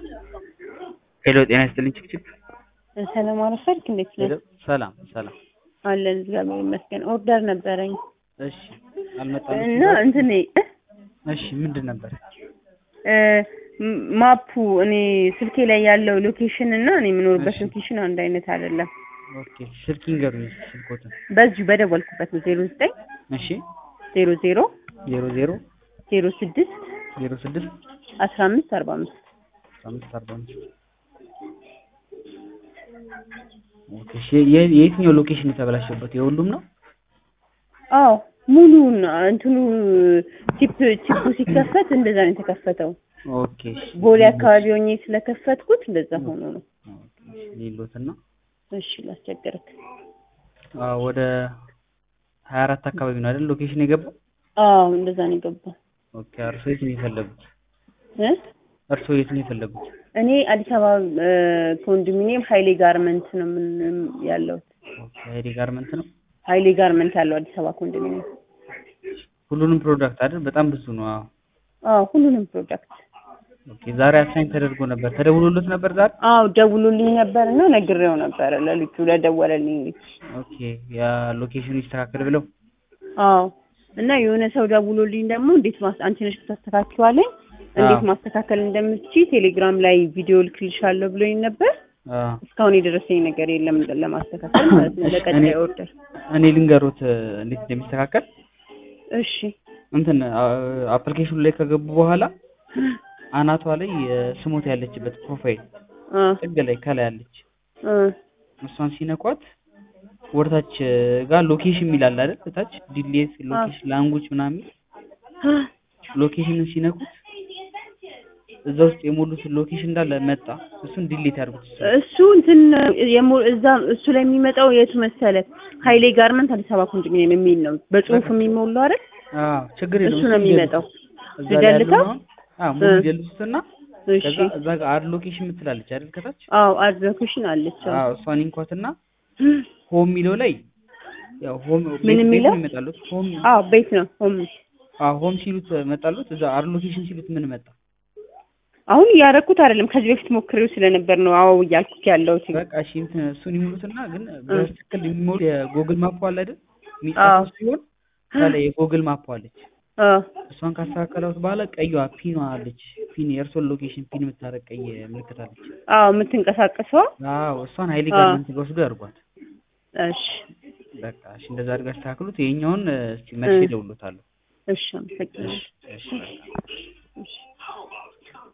ሄሎ ጤና ይስጥልኝ ችክችክ ሰላም አረፈልክ እንዴት ነህ? ሰላም ሰላም አለን እግዚአብሔር ይመስገን። ኦርደር ነበረኝ እሺ አልመጣም እና እንትን እሺ ምንድን ነበር እ ማፑ እኔ ስልኬ ላይ ያለው ሎኬሽን እና እኔ የምኖርበት እሺ። ሎኬሽን አንድ አይነት አይደለም። ኦኬ ስልክ ይንገሩኝ ስልኮትን በዚሁ በደወልኩበት ነው ዜሮ ዘጠኝ እሺ ዜሮ ዜሮ ዜሮ ዜሮ ዜሮ ስድስት ዜሮ ስድስት አስራ አምስት አርባ አምስት አምስት አርባ አምስት ኦኬ እሺ የ- የየትኛው ሎኬሽን የተበላሸበት የሁሉም ነው አዎ ሙሉውን እንትኑ ቺፕ ቺፑ ሲከፈት እንደዛ ነው የተከፈተው። ኦኬ እሺ ቦሌ አካባቢ ሆኜ ስለከፈትኩት እንደዛ ሆኖ ነው። ሌሎትና እሺ ላስቸገርክ። አዎ ወደ ሀያ አራት አካባቢ ነው አይደል ሎኬሽን የገባው አዎ እንደዛ ነው የገባው ኦኬ እርሶ የት ነው የፈለጉት እ እርሶ የት ነው የፈለጉት እኔ አዲስ አበባ እ ኮንዶሚኒየም ሀይሌ ጋርመንት ነው ምን ያለሁት። ኦኬ ሀይሌ ጋርመንት ነው ሀይሌ ጋርመንት ያለው አዲስ አበባ ኮንዶሚኒየም። ሁሉንም ፕሮዳክት አይደል በጣም ብዙ ነው አዎ አዎ ሁሉንም ፕሮዳክት ኦኬ ዛሬ አሳይን ተደርጎ ነበር ተደውሎለት ነበር ዛሬ አዎ ደውሎልኝ ነበር እና ነግሬው ነበረ ለልጁ ለደወለልኝ ልጅ። ኦኬ ያ ሎኬሽኑ ይስተካከል ብለው አዎ እና የሆነ ሰው ደውሎልኝ ደግሞ እንዴት ማስ አንቺ ነሽ ታስተካክሏለኝ እንዴት አዎ። ማስተካከል እንደምትችይ ቴሌግራም ላይ ቪዲዮ ልክልሻለሁ ብሎኝ ነበር። አዎ እስካሁን የደረሰኝ ነገር የለም ለማስተካከል ማለት ነው እሺ፣ ለቀጣይ እኔ- ኦርደር። እኔ ልንገሮት እ፣ እንዴት እንደሚስተካከል እሺ እንትን አፕሊኬሽኑ ላይ ከገቡ በኋላ አናቷ ላይ እ፣ ስሞት ያለችበት ፕሮፋይል አ ጥግ ላይ ከላይ አለች አ እሷን ሲነኳት ወደታች እ፣ ጋር ሎኬሽን የሚላል አይደል ታች ዲሌት ሎኬሽን ላንጉጅ ምናምን ሎኬሽንን ሲነኩት እዛ ውስጥ የሞሉትን ሎኬሽን እንዳለ መጣ እሱን ዲሌት ያድርጉት እሱ እሱ እንትን የሞ- እዛ እሱ ላይ የሚመጣው የቱ መሰለ ሀይሌ ጋርመንት አዲስ አበባ ኮንዶሚኒየም የሚል ነው በጽሁፍ የሚሞላው አይደል? አዎ ችግር የለውም እሱ ነው እሱን የሚመጣው። እዛ ላይ ያለውን ልደልተው? አሁን አዎ ሙሉ እ። ይደልሱትና እሺ ከዛ እዛ ጋር አድ ሎኬሽን የምትላለች አይደል ከታች አዎ አድቨኬሽን አለች። አዎ። አዎ እሷን ይንኳትና ሆም የሚለው ላይ ያው ሆም ምን ቤት- ቤት የሚለው? ነው ይመጣሉት ሆም አዎ ቤት ነው ሆም አዎ ሆም ሲሉት መጣሉት እዛ አድ ሎኬሽን ሲሉት ምን መጣ አሁን እያደረኩት አይደለም ከዚህ በፊት ሞክሬው ስለነበር ነው አዎ እያልኩት ያለሁት። በቃ እሺ እንትን እሱን ይሙሉትና ግን በትክክል የሚሞሉ የጎግል ማፕ አለ አይደል አዎ። የሚጻፈው ሲሆን ከላይ የጎግል ማፕ አለች አዎ እሷን ካስተካከላት በኋላ ቀይዋ ፒኗ አለች ፒን የእርሶን ሎኬሽን ፒን የምታረግ ቀይ ምልክት አለች አዎ የምትንቀሳቀሰው አዎ እሷን ሀይሌ አዎ። ጋርመንት ጋር ወስዶ ያርጓት እሺ በቃ እሺ እንደዛ አድርጋ ያስተካክሉት ይሄኛውን እስቲ መልሼ እ። እደውልሎታለሁ እሺ አመሰግናለሁ። እሺ እሺ በቃ እሺ